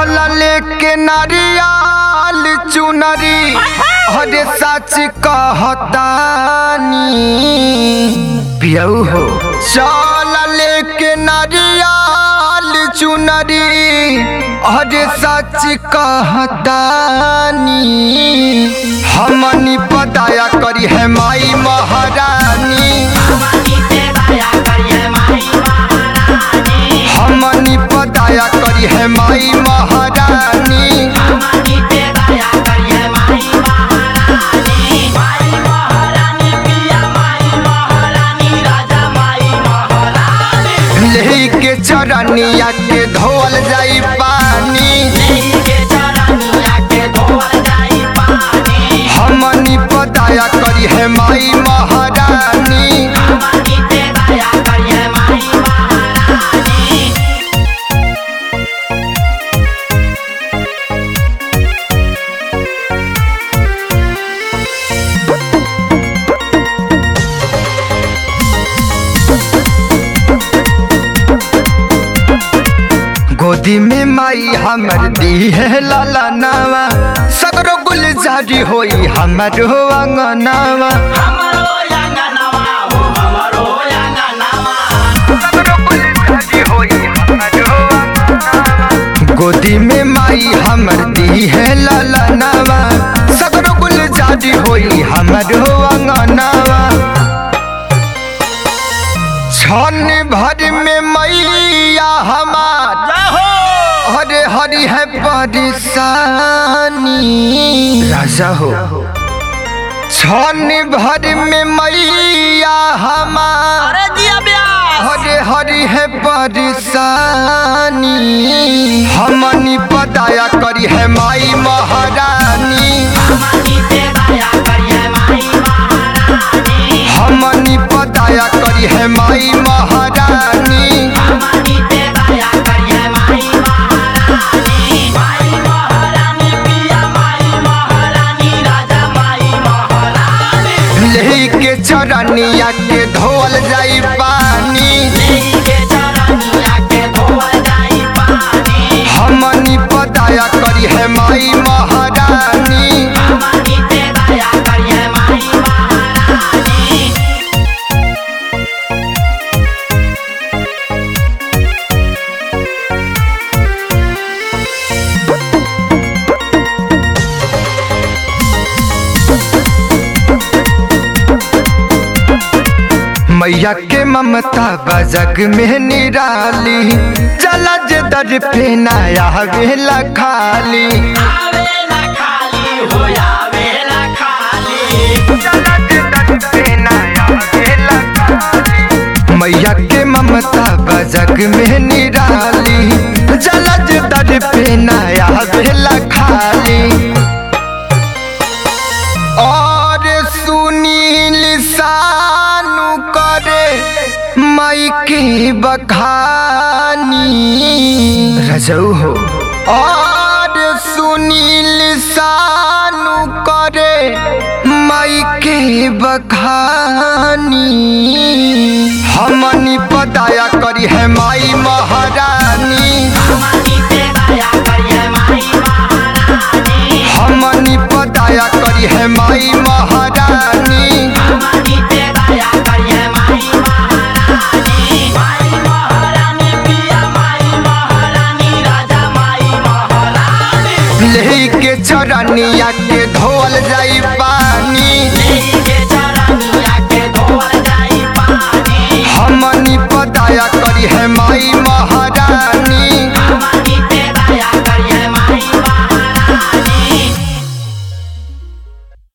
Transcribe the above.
चहल लेके नारियल चुनरी हरे सच कहतानी पियऊ हो चल लेके नारियल चुनरी हरे सच कहतानी हमनी पताया करी है माई महारानी हमनी पताया करी है माई महारानी लेही के चरनिया के धोल जाई पानी हमनी पताया करी है माई महारानी गोदी में माई हमर दी है लाला नावा सगरो गुलजारी होई हमर हो अंगनावा सगरो गुलजारी होई हमर हो अंगनावा। गोदी में माई हमर दी है लाला नावा सगरो गुलजारी होई हमर हो अंगनावा छन भर में मैया हमार हरे हरि है परेशानी राजा हो छन भर में मैया हमार हरे हरि है परेशानी हमनी पताया करी है माई महारानी हमनी पताया करी है माई महारानी लेही के चरनिया के धोल जाई पानी हमनी पताया करी है माई महारानी मैया के ममता बजग में निराली जलज दर पे नया वेला खाली जलज दर पे नया वेला खाली। मैया के ममता बजग में निराली जलज दर पे नया वेला खाली और सुनील सानु करे मई के बखानी रजऊ हो और सुनील सानु करे मई के बखानी हमनी पताया करी है माई महारानी हमनी पताया करी है माई महारानी लेही के चरनिया के धोल जाई